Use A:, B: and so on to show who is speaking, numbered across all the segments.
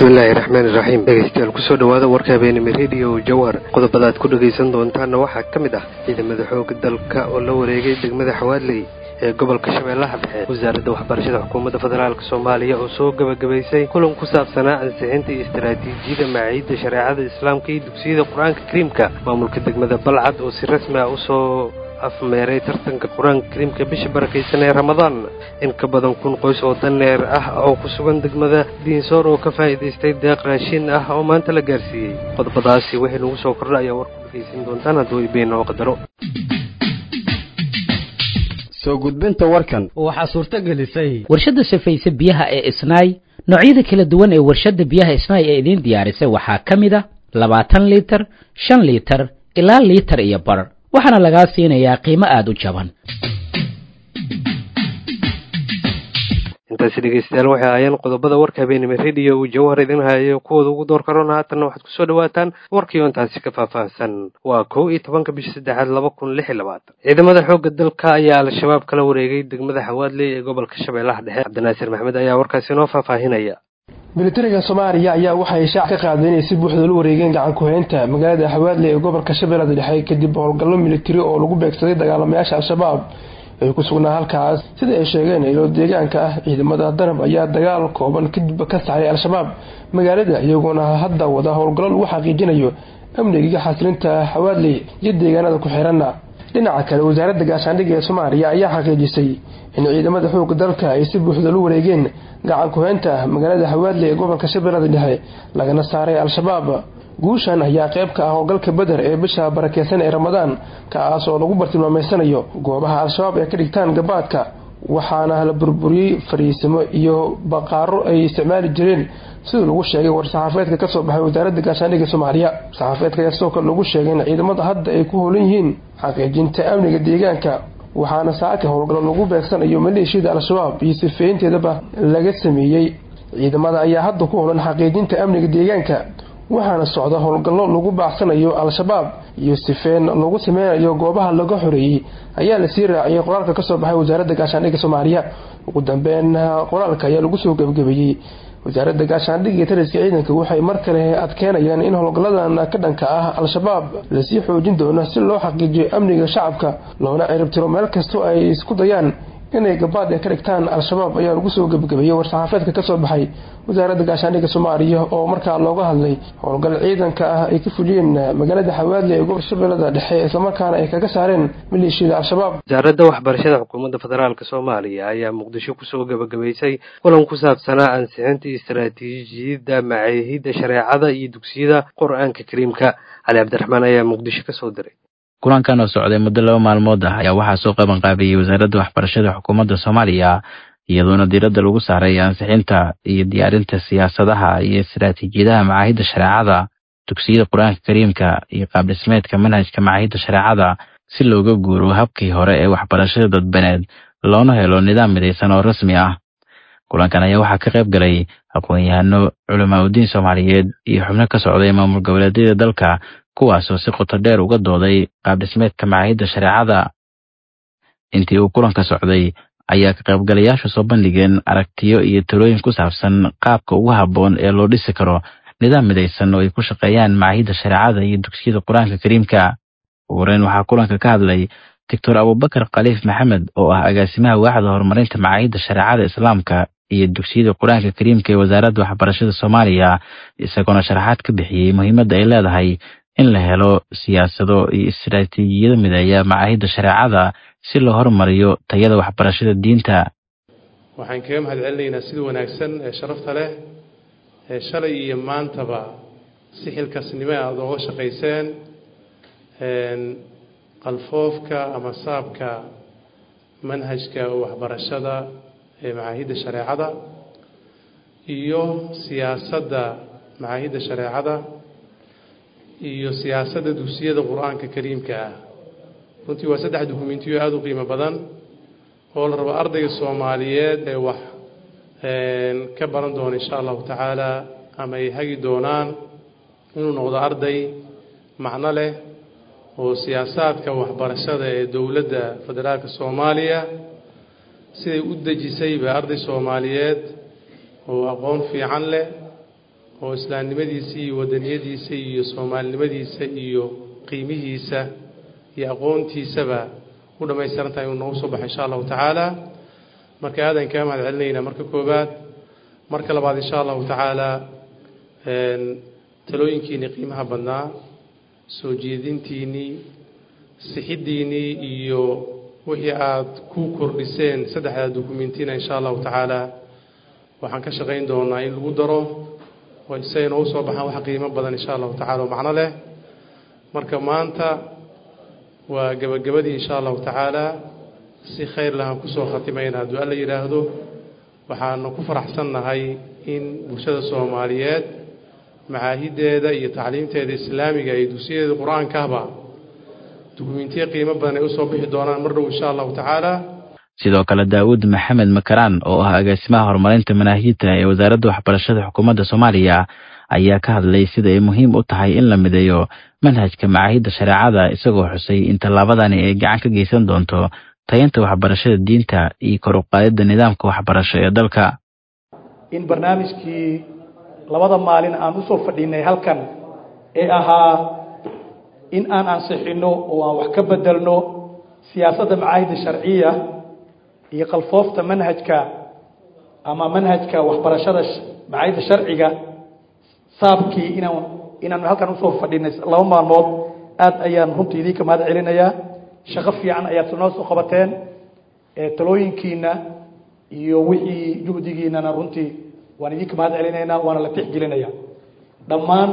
A: bismillaahi raxmaani raxiim dhegeystayaal kusoo dhawaada warka habeenimo rediyo jawhar qodobada aad ku dhegaysan doontaanna waxaa ka mid ah ciidamada xooga dalka oo la wareegay degmada xawaadley ee gobolka shabeellaha dhexe wasaaradda waxbarashada xukuumadda federaalk soomaaliya oo soo gebagabaysay kulan ku saabsanaa ansixinta iyo istaraatiijiyada maciidda shareecada islaamka iyo dugsiyada qur-aanka kariimka maamulka degmada balcad oo si rasmi ah usoo afmeeray tartanka qur-aanka kariimka bisha barakaysan ee ramadaan in ka badan kun qoys oo daneer ah oo ku sugan degmada diinsoor oo ka faa'iidaystay deeq raashin ah oo maanta la gaarsiiyey qodobadaasi waxay nagu soo kordha ayaa war ku dhegaysan doontaan hadduu ibeen oo qadaro
B: soo gudbinta warkan
C: waxaa suurto gelisay
D: warshadda safayse biyaha ee isnaay noocyada kala duwan ee warshadda biyaha isnaay ee idiin diyaarisay waxaa ka mid a labaatan liitar shan liitar ilaa liitar iyo bar waxaana lagaa siinayaa qiimo aada u jaban
A: intaasi dhegeystayaal waxay ahaayeen qodobada warka habeenimo rediyo uu jawhar idin hayayo kuwooda ugu door karona haatanna waxaad kusoo dhawaataan warkiio intaasi ka faahfaahsan waa kow iyo tobanka bisha saddexaad laba kun lix iyo labaatan ciidamada xoogga dalka ayaa al-shabaab kala wareegay degmada xawaadley ee gobolka shabeellaha dhexe cabdinaasir maxmed ayaa warkaasi inoo faahfaahinaya
E: militariga soomaaliya ayaa waxay shaac ka qaadeen inay si buuxda la wareegeen gacan ku-haynta magaalada xawaadley ee gobolka shabeellada dhexe kadib howlgallo militari oo lagu beegsaday dagaalamayaasha al-shabaab ay ku sugnaa halkaas sida ay sheegeen ilo deegaanka ah ciidamada danab ayaa dagaal kooban kadib ka saxray al-shabaab magaalada iyagoona hadda wada howlgallo lagu xaqiijinayo amnigiga xasilinta xawaadley iyo deegaanada ku xiranna dhinaca kale wasaaradda gaashaandhigga ee soomaaliya ayaa xaqiijisay in ciidamada xooga dalka ay si buuxda la wareegeen gacan ku-haynta magaalada xawaadley ee gobolka shabeellada dhexe lagana saaray al-shabaab guushan ayaa qayb ka ah howlgalka beder ee bisha barakeysan ee ramadaan kaas oo lagu bartilmaameysanayo goobaha al-shabaab ee ka dhigtaan gabaadka waxaana la burburiyey fariisimo iyo baqaaro ay isticmaali jireen siduu lagu sheegay war-saxaafeedka kasoo baxay wasaaradda gaashaandhigga soomaaliya war-saxaafeedka ayaa sidoo kale lagu sheegay in ciidamada hadda ay ku howlan yihiin xaqiijinta amniga deegaanka waxaana saaka howlgallo lagu beegsanayo maleeshiyada al-shabaab iyo sifeynteedaba laga sameeyey ciidamada ayaa hadda ku howlan xaqiijinta amniga deegaanka waxaana socda howlgallo lagu baacsanayo al-shabaab iyo sifeen lagu sameynayo goobaha laga xoreeyey ayaa lasii raaciyay qoraalka kasoo baxay wasaaradda gaashaandhigga soomaaliya ugu dambeyn qoraalka ayaa lagu soo gebagabeeyey wasaaradda gaashaandhigga iyo taliska ciidanka waxay mar kale adkeenayaan in howlgalladan ka dhanka ah al-shabaab lasii xoojin doono si loo xaqiijiyo amniga shacabka loona ciribtiro meel kastoo ay isku dayaan inay gabaad ka dhigtaan al-shabaab ayaa lagu soo gebagabeeyey war-saxaafeedka kasoo baxay wasaaradda gaashaandhigga soomaaliya oo markaa looga hadlay howlgal ciidanka ah ay ka fuliyeen magaalada xawaadley ee gobolka shabeellada dhexe islamarkaana ay kaga saareen maleeshiyada al-shabaab
A: wasaaradda waxbarashada xukuumadda federaalk soomaaliya ayaa muqdisho kusoo gebagabaysay kulan ku saabsanaa ansixinta istaraatiijiyadda macaahidda shareecada iyo dugsiyada qur-aanka kariimka cali cabdiraxmaan ayaa muqdisho kasoo diray
F: kulankan oo socday muddo laba maalmood ah ayaa waxaa soo qaban qaabiyey wasaaradda waxbarashada xukuumadda soomaaliya iyadoona diiradda lagu saaray ansixinta iyo diyaarinta siyaasadaha iyo istaraatiijiyadaha macaahidda shareecada dugsiyada qur-aanka kariimka iyo qaabdhismeedka manhajka macaahidda shareecada si looga guuro habkii hore ee waxbarashada dadbaneed loona helo nidaam midaysan oo rasmi ah kulankan ayaa waxaa ka qayb galay aqoon-yahano culamaa udiin soomaaliyeed iyo xubno ka socday maamul goboleedyada dalka kuwaasoo si qoto dheer uga dooday qaabdhismeedka macaahidda shareecada intii uu kulanka socday ayaa ka qaybgalayaashu soo bandhigeen aragtiyo iyo talooyin ku saabsan qaabka ugu habboon ee loo dhisi karo nidaam midaysan oo ay ku shaqeeyaan macaahidda shareecada iyo dugsiyada qur-aanka kariimka ugu horeyn waxaa kulanka ka hadlay doctor abubakar khaliif maxamed oo ah agaasimaha waaxda horumarinta macaahidda shareecada islaamka iyo dugsiyada qur-aanka kariimka ee wasaaradda waxbarashada soomaaliya isagoona sharaxaad ka bixiyey muhiimadda ay leedahay in la helo siyaasado iyo istaraatiijiyado mideeya macaahidda shareecada si loo horumariyo tayada waxbarashada diinta
G: waxaan kaga mahad celinaynaa sida wanaagsan ee sharafta leh ee shalay iyo maantaba si xilkaasnimo aada ooga shaqayseen qalfoofka ama saabka manhajka waxbarashada ee macaahidda shareecada iyo siyaasadda macaahidda shareecada iyo siyaasadda dugsiyada qur-aanka kariimka ah runtii waa saddex dukumentiyo aada u qiimo badan oo la rabo ardayga soomaaliyeed ee wax ka baran doona insha allahu tacaala ama ay hagi doonaan inuu noqdo arday macno leh oo siyaasaadka waxbarashada ee dowladda federaalka soomaaliya siday u dejisayba arday soomaaliyeed oo aqoon fiican leh oo islaamnimadiisa iyo wadaniyadiisa iyo soomaalinimadiisa iyo qiimihiisa iyo aqoontiisaba u dhammaystiran tahay inuu noogu soo baxo insha allahu tacaala marka aadan kaa mahad celinaynaa marka koowaad marka labaad insha allahu tacaala talooyinkiinii qiimaha badnaa soo jeedintiinnii sixiddiinnii iyo wixii aad ku kordhiseen saddexdaa dukumentiina insha allahu tacaala waxaan ka shaqayn doonaa in lagu daro oo isagay noogu soo baxaan wax qiimo badan insha allahu tacala oo macno leh marka maanta waa gebagabadii insha allahu tacaala si khayr lahaan kusoo khatimayna hadduu alla yidhaahdo waxaanu ku faraxsannahay in bulshada soomaaliyeed macaahideeda iyo tacliimteeda islaamiga iyo dugsiyadeeda qur-aankahba dukumentiye qiimo badan ay usoo bixi doonaan mar dhow insha allahu tacaala
F: sidoo kale daawud maxamed makaraan oo ah agaasimaha horumarinta manaahijta ee wasaaradda waxbarashada xukuumadda soomaaliya ayaa ka hadlay sida ay muhiim u tahay in la mideeyo manhajka macaahidda shareecada isagoo xusay in tallaabadani ay gacan ka geysan doonto tayanta waxbarashada diinta iyo kor u qaadidda nidaamka waxbarasho ee dalka
C: in barnaamijkii labada maalin aan usoo fadhinay halkan ee ahaa in aan ansixinno oo aan wax ka bedelno siyaasadda macaahidda sharciya iyo qalfoofta manhajka ama manhajka waxbarashada macaahidda sharciga saabkii inaan inaanu halkan usoo fadhinay laba maalmood aad ayaan runtii idinka mahad celinayaa shaqo fiican ayaad noo soo qabateen talooyinkiina iyo wixii juhdigiinana runtii waan idinka mahad celinaynaa waana la tixgelinaya dhammaan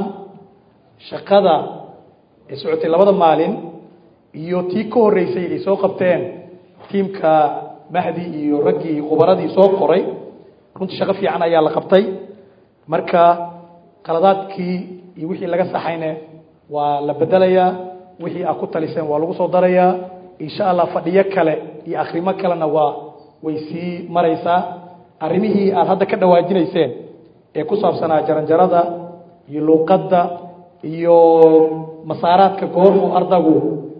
C: shaqada ee socotay labada maalin iyo tii ka horreysay ay soo qabteen tiimka mahdi iyo raggii khubaradii soo qoray runtii shaqo fiican ayaa la qabtay marka qaladaadkii iyo wixii laga saxayne waa la bedelayaa wixii aad ku taliseen waa lagu soo darayaa insha allah fadhiyo kale iyo akhrimo kalena waa way sii maraysaa arrimihii aad hadda ka dhawaajinayseen ee ku saabsanaa jaranjarada iyo luuqadda iyo masaaraadka goormuu ardagu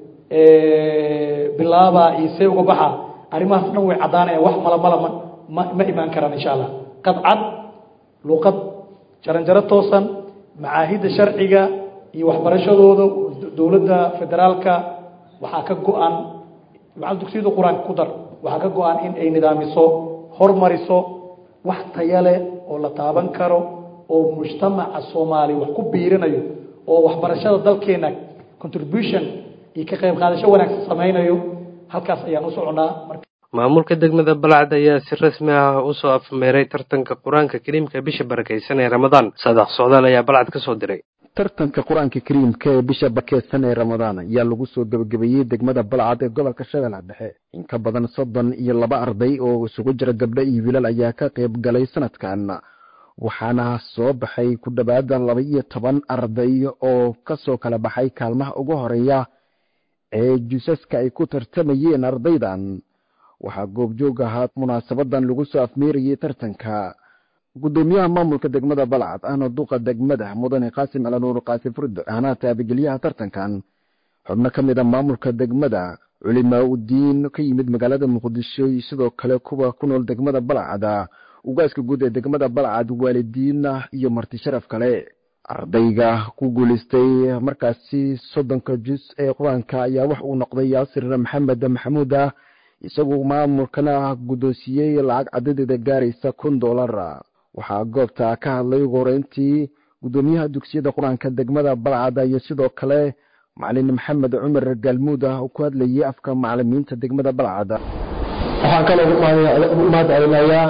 C: bilaaba iyo see uga baxa arrimahaas dhan way caddaanayaan wax malamala ma ma imaan karaan insha allah qadcad luuqad jaranjaro toosan macaahidda sharciga iyo waxbarashadooda dowladda federaalka waxaa ka go-an macal dugsiyada qur-aanka ku dar waxaa ka go-an in ay nidaamiso hormariso wax taya leh oo la taaban karo oo mujtamaca soomaaliya wax ku biirinayo oo waxbarashada dalkeena contribution iyo ka qayb qaadasho wanaagsan samaynayo halkaas ayaan u soconaa
A: maamulka degmada balcad ayaa si rasmi ah usoo afmeeray tartanka qur-aanka kariimka bisha barakeysan ee ramadaan saadax socdaal ayaa balcad ka soo diray
B: tartanka qur-aanka kariimka ee bisha barakeysan ee ramadaan ayaa lagu soo gebagabeeyey degmada balcad ee gobolka shabeellaha dhexe in ka badan soddon iyo laba arday oo isugu jira gabdho iyo wiilal ayaa ka qayb galay sanadkan waxaana soo baxay ku dhowaada laba iyo toban arday oo kasoo kala baxay kaalmaha ugu horeeya ee juusaska ay ku tartamayeen ardaydan waxaa goobjoog ahaa munaasabadan lagu soo afmeerayey tartanka guddoomiyaha maamulka degmada balcad ahna duqa degmada mudane qaasim alanuur qaasim furdo ahna taabageliyaha tartankan xubno ka mid a maamulka degmada culimaa udiin ka yimid magaalada muqdisho sidoo kale kuwa ku nool degmada balcada ugaaska guud ee degmada balcad waalidiina iyo marti sharaf kale ardayga ku guuleystay markaasi soddonka jus ee qur-aanka ayaa wax uu noqday yaasir maxamed maxamuuda isagu maamulkana guddoonsiiyey lacag cadadeeda gaaraysa kun dollar waxaa goobta ka hadlay ugu horeyntii guddoomiyaha dugsiyada qur-aanka degmada balcada iyo sidoo kale macalin maxamed cumar gaalmuud ah oo ku hadlayay afka macalimiinta degmada balcada
E: waxaan kaloo u mahad celinayaa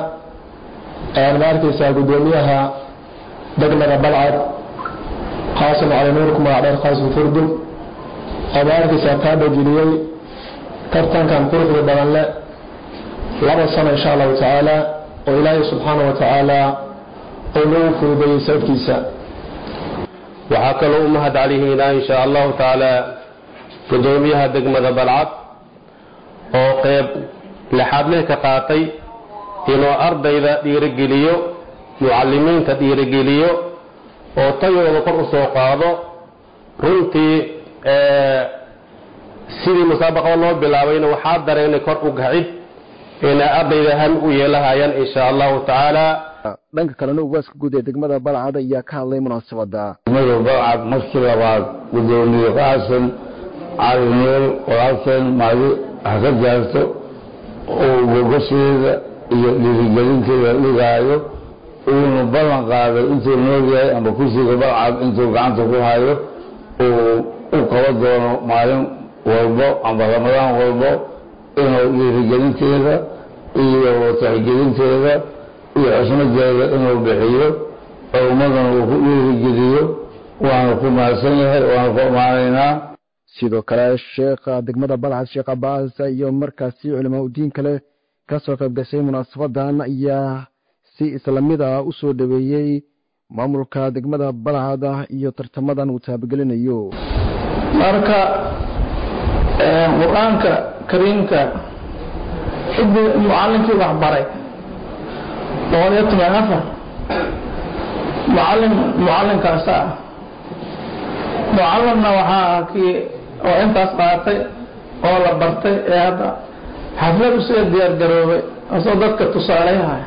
E: ma arkeysaa guddoomiyaha degmada balcad qaasim cali nuur ku magac dheer qaasim furdun oo ma arkeysaa taabagiliyey tartankan quruxda badan leh laba sano insha allahu tacaala oo ilaahay subxaana wa tacaala uu nagu fududeeyey sababkiisa
H: waxaa kaloo u mahad celihiinaa insha allahu tacaala guddoomiyaha degmada balcad oo qeyb lixaadleh ka qaatay inuu ardayda dhiirogeliyo mucalimiinta dhiirogeliyo oo tayooda kor u soo qaado runtii sidii musaabaqada loo bilaabayna waxaa dareenay kor u gacid inay ardayda ham u yeelahayaan insha allahu tacaala
B: dhanka kalena ugaaska guud ee degmada balcad ayaa ka hadlay munaasabada
I: degmada balcad markii labaad gudoomiye xasan cali nuur walaalkeen maadi ha ka gaarto uu gogasheeda iyo dhiirigelinteeda dhigaayo uuna ballan qaaday intuu nool yahay amba kursiga balcad intuu gacanta ku hayo uu u qaba doono maalin walbo amba ramadaan walbo inuu dhiirigelinteeda iyo taxgelinteeda iyo xusmadeeda inuu bixiyo oo ummadana uu ku dhiirigeliyo waana ku mahadsan yahay waana ku ammaanaynaa
B: sidoo kale sheekha degmada balcad sheekh cabaas iyo markaasi culimaa udiin kale kasoo qayb gashay munaasabadan ayaa si islamid ah u soo dhaweeyey maamulka degmada balcad iyo tartamadan uu taabagelinayo
J: marka qur-aanka kariimka cidii mucalinkii waxbaray boqol iyo toban afar mucalin mucalinkaasa ah mucalimna waxaa kii oo intaas qaatay oo la bartay ee hadda xaflad usiga diyaar garoobay asoo dadka tusaaleyhaya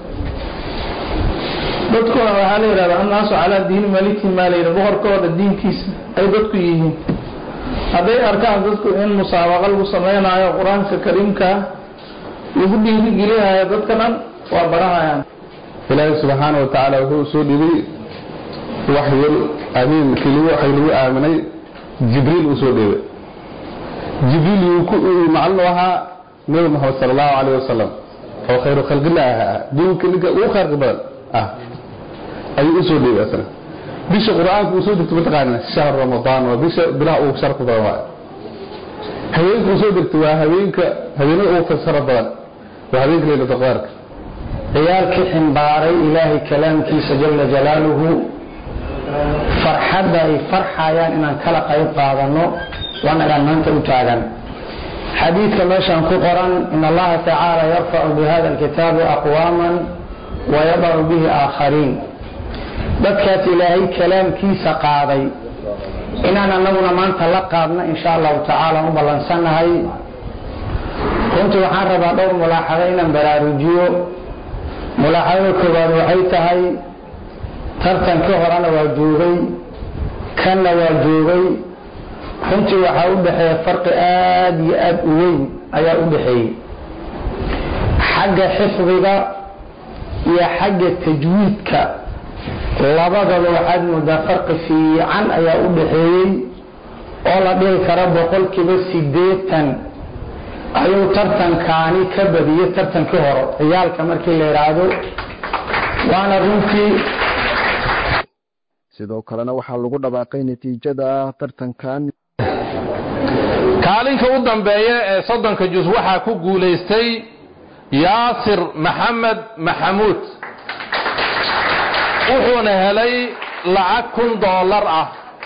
J: dadkuna waxaa la yidhahda annaasu calaa diini maliki maa layidhi boqorkooda diinkiisa ay dadku yihiin hadday arkaan dadku in musaabaqa lagu sameynaayo qur-aanka kariimkaa lagu dhiirigelihayo dadka dhan waa barahayaan
K: ilaahay subxaana wa tacaala wuxuu soo dhibay waxyar amiin keliya waxay lagu aaminay jibriil uu soo dhibay jibriil yuu macalin u ahaa nabi maxamed sala allahu calayh wasalam oo khayru khalqillah ah duunka ninka ugu khayrka badan ah ayuu u soo dhibay asna bisha qur-aanka uu soo degto mataqaana shahr ramadaan waa bisha bilaha ugu sharka badan waay haweenka uu soo degto waa haweenka haweenada ugu farsaro badan waa haweenka leylata qaarka
L: ciyaalkii ximbaaray ilaahay kalaamkiisa jala jalaaluhu farxadda ay farxayaan inaan kala qayb qaadano waanagaan maanta u taagan xadiidka meeshaan ku qoran in allaha tacaala yarfacu bihada alkitaabi aqwaaman wayadacu bihi aakhariin dadkaas ilaahay kalaamkiisa qaaday inaan anaguna maanta la qaadna insha allahu tacaala u ballansannahay runtii waxaan rabaa dhowr mulaaxado inaan baraarujiyo mulaaxadada koowaad waxay tahay tartankii horena waa joogay kanna waa joogay runtii waxaa u dhexeeya farqi aada iyo aada u weyn ayaa u dhexeeyey xagga xifdiga iyo xagga tajwiidka labadaba waxaad moodaa farqi fiican ayaa u dhexeeyey oo la dhihi karo boqolkiiba sideetan ayuu tartankaani ka badiyey tartankii hore ciyaalka markii la yidhaahdo waana runtii
B: sidoo kalena waxaa lagu dhawaaqay natiijada tartankan
M: kaalinka u dambeeya ee soddonka jus waxaa ku guulaystay yaasir maxamed maxamuud wuxuuna helay lacag kun doolar ah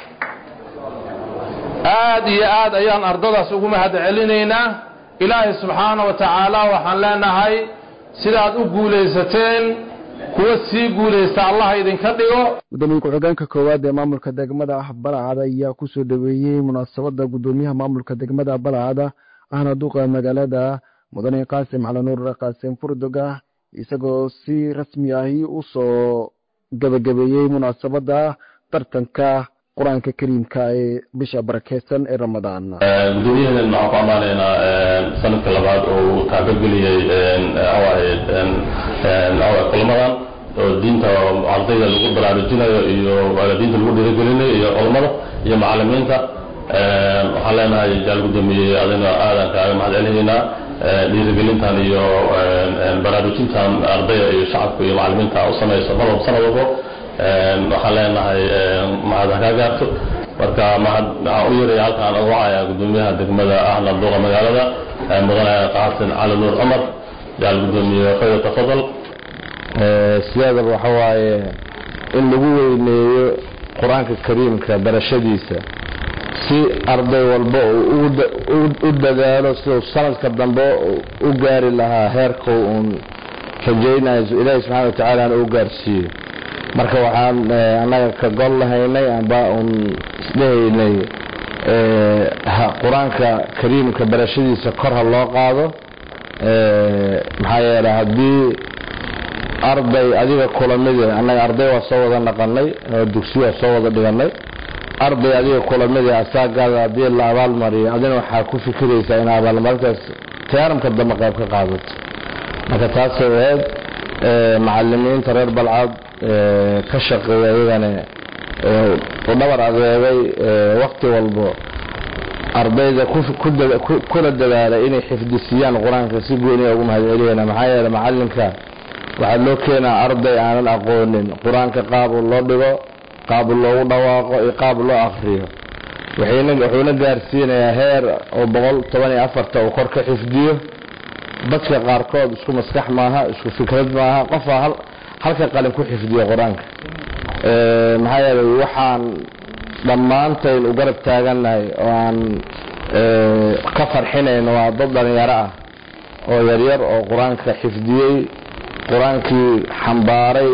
M: aad iyo aad ayaan ardadaas ugu mahad celinaynaa ilaahay subxaana wa tacaala waxaan leenahay sidaad u guulaysateen kuwa sii guulaysta allah idinka dhigo
B: gudoomiye ku-xigeenka koowaad ee maamulka degmada balcad ayaa kusoo dhaweeyey munaasabada gudoomiyaha maamulka degmada balcad ahna duqa magaalada mudane qaasim calanuur qaasim furdoga isagoo si rasmi ahi usoo gabagabeeyey munaasabada tartanka qur-aanka kariimka ee bisha barakeysan ee ramadaan
N: gudoomiyahan waxaan ku ammaanaynaa sanadka labaad oo uu taabageliyey kulamadan oo diinta ardayda lagu baraarujinayo iyo diinta lagu dhiirigelinayo iyo culammada iyo macalimiinta waxaan leenahay jaal gudoomiye adina aadan kaaga mahad celinaynaa dhiirigelintan iyo baraarujintan ardayda iyo shacabka iyo macalimiinta u samayso mar walba sanad walbo waxaan leenahay mahad ha kaa gaarto marka mahad waxaan u yaraya halkaan ugu wacaya gudoomiyaha degmada ahna duqa magaalada mudane qaasin cali nuur cumar jaal gudoomiye khayr tafadal
I: sidaadaba waxa waaye in lagu weyneeyo qur-aanka kariimka barashadiisa si arday walba u dadaalo siduu sanadka dambe u gaari lahaa heerka uun rajaynayo ilaahi subxana watacaala u gaarsiiyo marka waxaan annaga ka gol lahaynay amba uun isdhehaynay qur-aanka kariimka barashadiisa kor ha loo qaado maxaa yeele haddii
O: arday adiga kulamidii annaga arday waa soo wada naqanay oo dugsiyo waa soo wada dhiganay arday adiga kulamidii asaagaada haddii la abaalmariyo adina waxaa ku fikiraysaa in abaalmarintaas tiyaaramka dambe qayb ka qaadato marka taasay ahayd macalimiinta reer balcad ka shaqeeya iyagana u dhabar adeegay wakti walbo ardayda kula dadaalay inay xifdisiyaan qur-aanka si gooniya ugu mahad celiyana maxaa yeele macalinka waxaa loo keenaa arday aanan aqoonin qur-aanka qaabu loo dhigo qaabu loogu dhawaaqo iyo qaab loo akriyo wuxuuna gaarsiinayaa heer oo boqol toban iyo afarta uu kor ka xifdiyo dadka qaarkood isku maskax maaha isku fikrad maaha qofaa halka qalin ku xifdiyo qur-aanka maxaa yeelay waxaan dhammaantayn u garab taagannahay oo aan ka farxinayno waa dad dhalinyaro ah oo yaryar oo qur-aanka xifdiyey qur-aankii xambaaray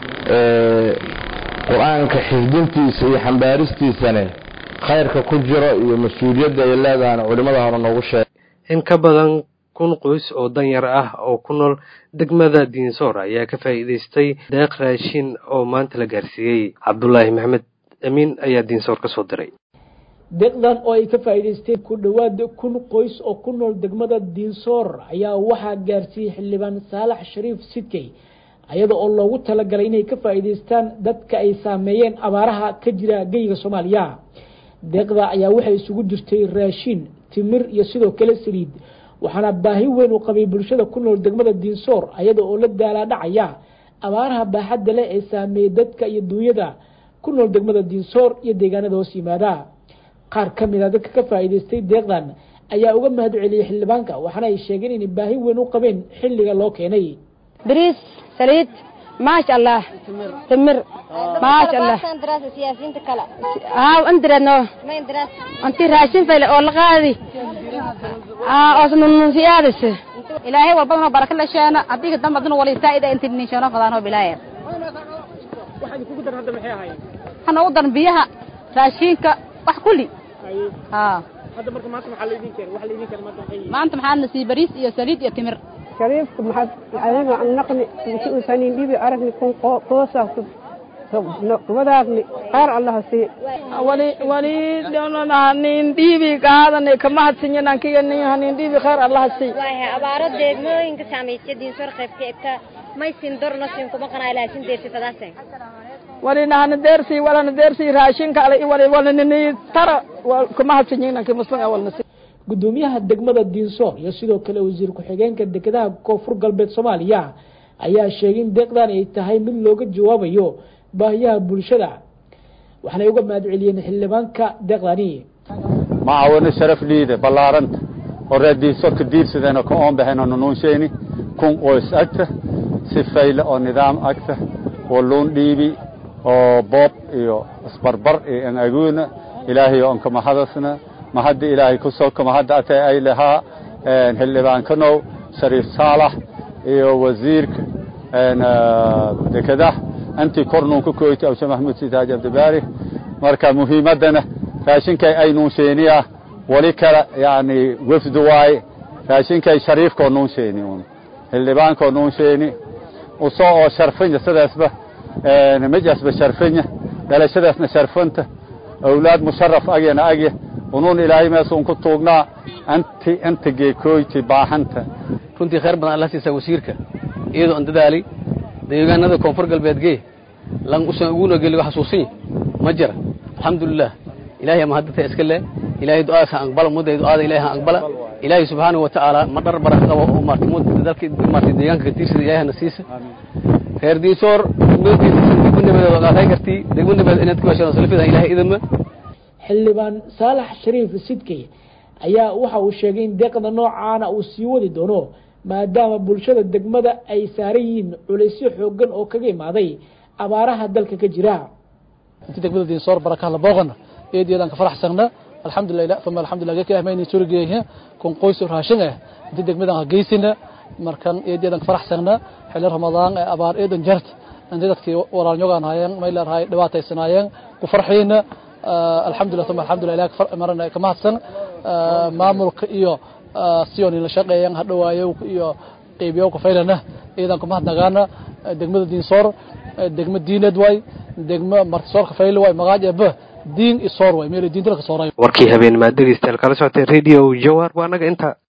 O: qur-aanka xifdintiisa iyo xambaaristiisane khayrka ku jiro iyo mas-uuliyadda ay leedahana culimmada hore noogu sheegay
A: in ka badan kun qoys oo danyar ah oo ku nool degmada diinsoor ayaa ka faa'iidaystay deeq raashin oo maanta la gaarsiiyey cabdulaahi maxamed amiin ayaa diinsoor ka soo diray
P: deeqdan oo ay ka faa'iidaysteen ku dhowaad kun qoys oo ku nool degmada diinsoor ayaa waxaa gaarsiiyey xildhibaan saalax shariif sidkey ayada oo loogu talagalay inay ka faa'iidaystaan dadka ay saameeyeen abaaraha ka jira geyga soomaaliya deeqda ayaa waxay isugu jirtay raashin timir iyo sidoo kale saliid waxaana baahi weyn u qabay bulshada ku nool degmada diinsoor ayada oo la daalaadhacaya abaaraha baaxadda leh ee saameeyey dadka iyo duunyada ku nool degmada diinsoor iyo deegaanada hoos yimaada qaar ka mid a dadka ka faa'iidaystay deeqdan ayaa uga mahad celiyey xildhibaanka waxaana ay sheegeen inay baahi weyn u qabeen xilliga loo keenay
Q: bariis saliid maasha allah timir maasha allah haa andiradno anti raashin fayle oo la qaadi osnununsiyaadis ilaahay walbadano baraka la sheena adiga damba duna wali saa'ida inti ninshono fadaano bilaaye waxaan ugu daran biyaha raashinka wax kulli haa maanta maxaa na sii bariis iyo saliid iyo timir
R: shariifka maxaad anaga naqni inti uusanin dhibi aragni kun qoosa wadaagni qaar allaha sii
J: wali wali hanin dhiibi qaadani kamahadsinyanankiganin hanin dhiibi khayr allaha sii
S: abaaro deegmooyinka saameysay diinsoor qaybka egta maysin dorno sin kuma qanaa laasin deersi fadaasay
J: wali nahana deersi walana deersi raashinka ale wali walanini tara kamahadsinyinanki muslim walna sii
P: gudoomiyaha degmada diinsoor iyo sidoo kale wasiir ku-xigeenka dekedaha koonfur galbeed soomaaliya ayaa sheegay in deeqdan ay tahay mid looga jawaabayo baahiyaha bulshada waxaanay uga mahad celiyeen xildhibaanka deeqdani
T: macaawino sharaf liide ballaaranta oo reer diinsoorka diirsadeen oo ka oonbaxeen oo nunuunsheeni kun qoys agta si fayle oo nidaam agta oo luun dhiibi oo boob iyo isbarbar iyo engaguuna ilaahay oo onka mahadasna mahadda ilaahay ku soo mahadda atay ay lahaa xildhibaankanow shariif saalax iyo wasiirka dekedah antii kornuun ku koytay awshe maxamuud sitaaji abdibaari marka muhiimaddana raashinkay ay nuunsheeniya wali kale yani wefdu waaye raashinkay shariifkoo nuunsheeni un xildhibaankoo nuunsheeni usoo oo sharfanya sidaasba mijasba sharfanya dhalashadaasna sharfanta awlaad musharaf agyana agya unuun ilaahay meesuun ku tuugnaa anti inta geekoyti baaxanta
U: runtii khayr badan alla siisaa wasiirka iyadoo aan dadaalay deegaanada koonfur galbeed gee lan usan uguna geligo xasuusin ma jira alxamdulilah ilaahay ama haddata iska le ilaahay du'aas ha aqbala mudday du'aada ilaahay ha aqbala ilaahay subxaanahu wa tacaala ma dhar baraka qabo oo maartay mud dalkii maartay deegaanka ka tiirsada ilaahay na siisa reer diisoor degmo nabadeed oo qaatay kartii degmo nabadeed inaad ku heshaan salafida ilaahay idama
P: xildhibaan saalax shariif sidkey ayaa waxa uu sheegay in deeqda noocaana uu sii wadi doono maadaama bulshada degmada ay saaran yihiin culaysyo xoogan oo kaga imaaday abaaraha dalka ka jira
V: intii degmada diinsoor barakaha la booqana eedeedaan ka faraxsagna alxamdulilah uma alxamdulilah gaka ahmayni surgeeyna kun qoys raashin ah intii degmadan geysina markan eedeedaan ka faraxsagna xilli ramadaan ee abaar eedan jart intii dadkii walaalnyogaan hayeen may leedahay dhibaataysanaayeen ku farxiina alxamdulilah uma alxamdulilah ilaah marana ka mahadsan maamulka iyo siyon la shaqeeyaan hadhawaayo iyo qeybiyo ku faylana iyadan kuma hadnagaana degmada diinsoor degma diineed waay degma martisoorka fayl waay magaaj eba diin isoor waay meel diinta ka sooray
A: warkii habeen maad dhegeystayaal kala socotay radio jawar waa anaga inta